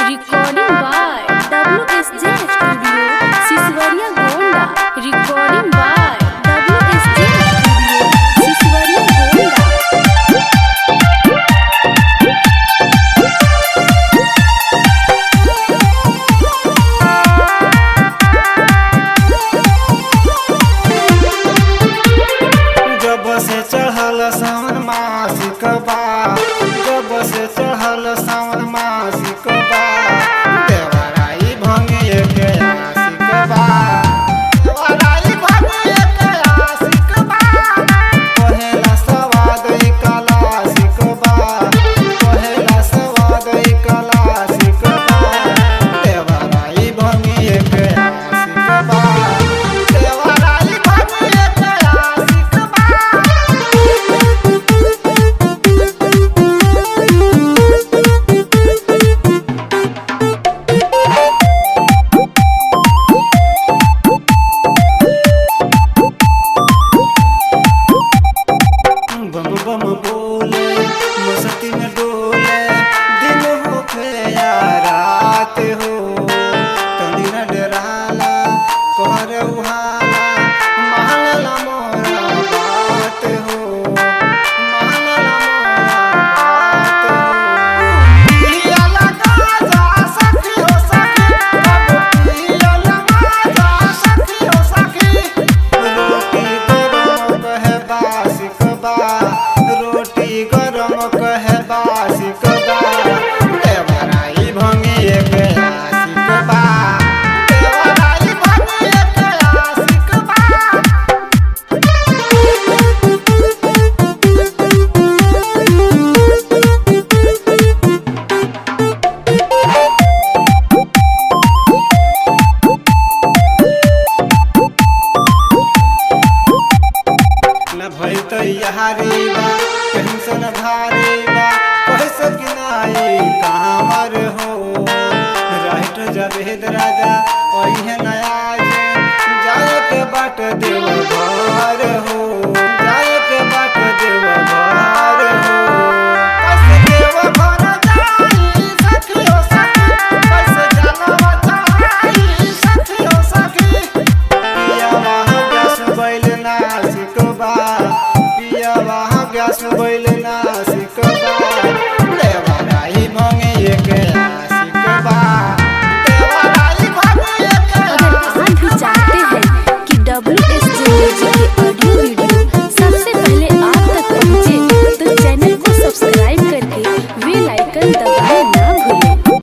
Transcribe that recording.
Recording by WSJ Studio, Siswaria Gonda. Recording by WSJ Studio, Siswaria Gonda. जब से चढ़ल सावन मासिक बा जब से चढ़ल सावन मासिक बा देवराई भंगिए के आशिक बा देवराई भंगिए के आशिक बा कहेला सवाद ई कलासिक बा कहेला सवाद ई कलासिक बा देवराई भंगिए के आशिक बा देवराई भंगिए के आशिक बा बम बम बोले मस्ती में डोले दिन होखे या रात हो तनी न डराला कहर उहाला महलला मोरा बात हो महलला मोरा बात हो पिया लगा जा सखी हो सखी अब पिया लगा जा सखी हो सखी रोटी गरम कहे बासिक बा रोटी गरम कहे बासिक बा देवराई भंगिए के आशिक बा देवराई भंगिए के आशिक बा न भई तैयारी बा टेंशन भारी बा कैसे गिनाई कामर हो राइट जवेद राजा ओहे नया जाए के बाट देव घर हो जाए के बाट देव घर हो कैसे देव घर जाई सखी हो सखी कैसे जानवा चाही सखी हो सखी पिया वहाँ गैस बैल नासिक बा पिया वहाँ गैस बैल